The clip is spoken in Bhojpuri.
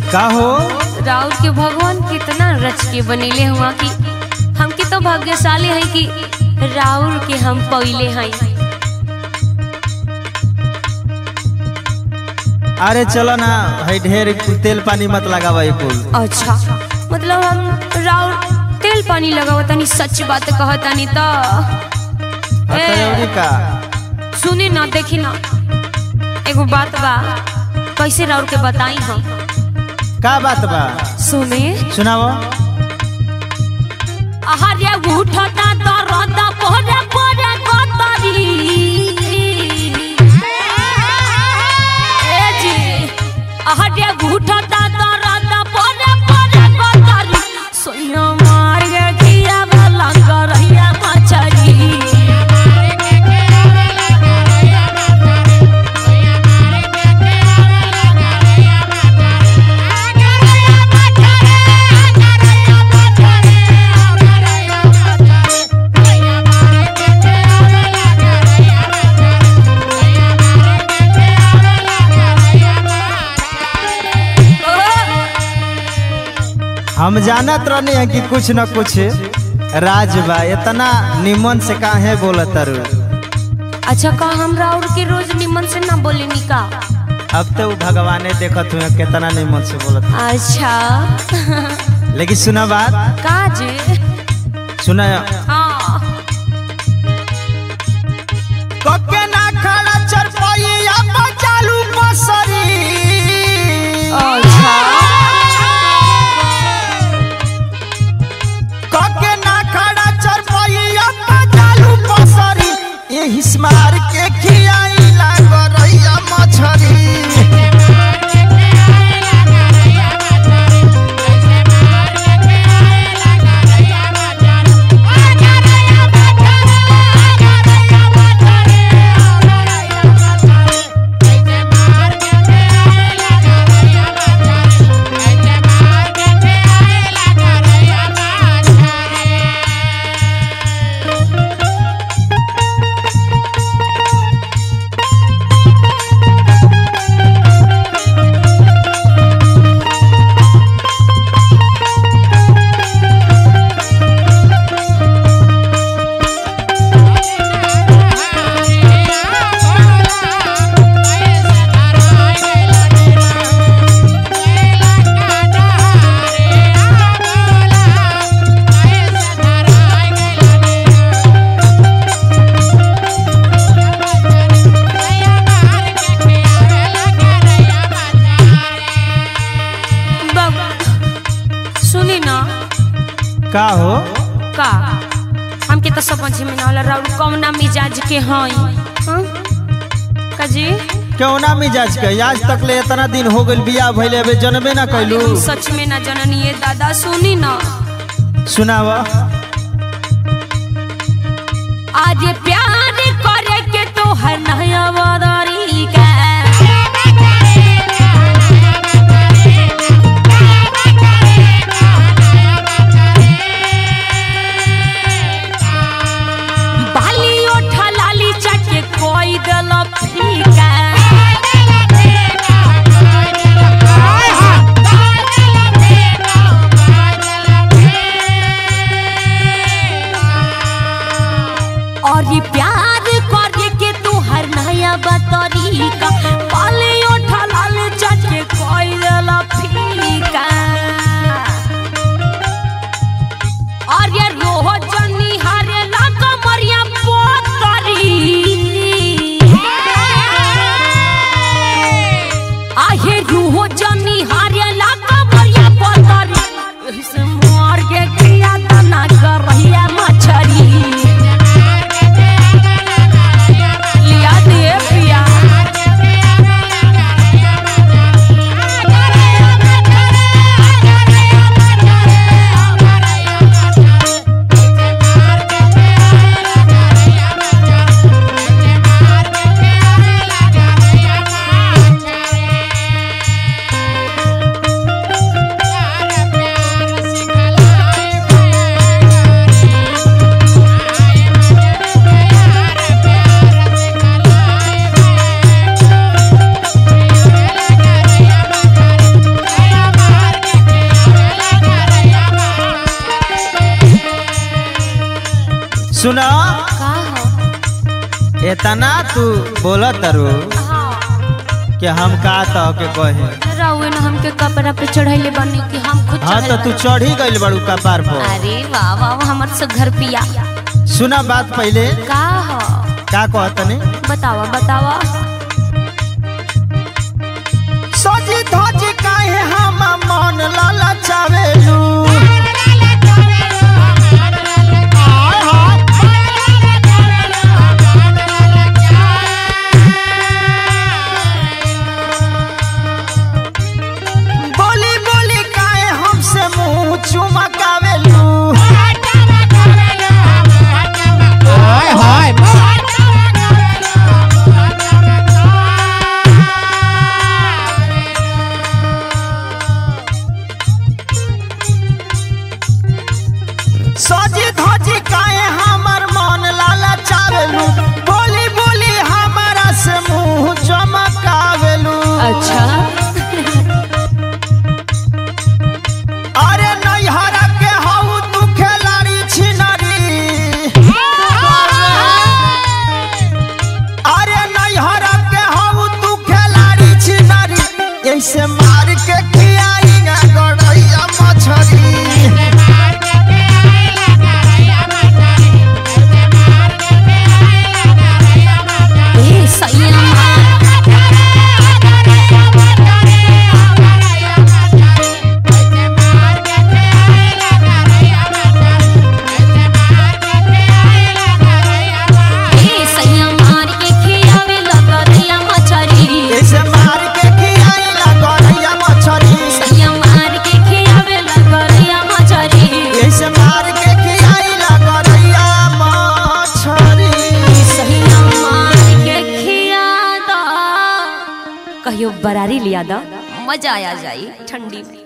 का हो राउर के भगवान कितना रच के बनेले हुआ कि हमके तो भाग्यशाली है कि राउर के हम पहिले हैं अरे चलो ना भाई ढेर तेल पानी मत लगावा ये कुल अच्छा मतलब हम राउर तेल पानी लगाव तनी सच बात कहतानी तो हथौड़ी का सुनी ना देखी ना एगो बात बा कैसे राउर के बताई हम का बात बा सुने सुनाओ आहार्य उठता दरद पोरे पोरे कतरी ए जी आहार्य उठता दरद पोरे पोरे कतरी सोया मार के किया वाला करैया मछरी हम जानत रहनी है कि कुछ न कुछ राज बा इतना निमन से काहे बोलत तारू अच्छा का हम राउर के रोज निमन से ना बोलेनी का अब तो उ भगवाने देखत हुए कितना निमन से बोलत अच्छा लेकिन सुना बात का जे सुना हाँ कके ना खड़ा चरपैया चालू बसरी अच्छा कके ना खड़ा चरपैया चालू बसरी एही स्मार के खियाई लागरैया मछरी बाबू सुनी ना का हो का हमके तो समझ में ना होला राउर कौना मिजाज के हई हाँ? का जी क्यों ना मिजाज के आज तक ले इतना दिन हो गइल बियाह भइले अबे जनबे ना कैलू हम सच में ना जननी ये दादा सुनी ना सुनाव आज प्यार करे के तो है नया वादारी का बाली ओठा लाली चटे कोई दल फीका और ये प्यार करे के तू हर नया बतरी का बाली ओठा लाली चटे कोई दल फीका और ये रोज निहारे लागा मरिया पोतरी आहे रोज निहारे लागा मरिया पोतरी एही से मार के किया तना कर रहिया मछरी लिया दे पिया सुना का हो इतना तू बोला तरु हाँ कि हम का तो के कहे रउए न हमके कपड़ा पे चढ़ैले बनी कि हम खुद हाँ तो चढ़ल तू बानी। चढ़ी गइल बड़ू कपार पर अरे वाह वाह वाह, हमर से घर पिया सुना बात पहले का हो का कहतनी बतावा बतावा सजी धजी काहे हम मन ललचावेलू बोली बोली काहे हमसे मुंह चुमकावेलू हाय हाय सजी धजी काहे हमर मन ललचावेलू बोली बोली हमारा से मुंह चमकावेलू अच्छा अरे नैहरा के हऊ तू खेलाड़ी छिनरी अरे नैहरा के हऊ तू खेलाड़ी छिनरी ऐसे मार के खियाई गा गड़ैया मछरी ए सैया ए सैया मार के खियावे लगरिया मछरी ऐसे मार के खियाई गा गड़ैया मछरी सैया मार के खियावे लगरिया मछरी ऐसे मार के खियाई गा गड़ैया मछरी सैया मार के खिया दो कहियो बरारी लिया दो मजा आ जाई ठंडी में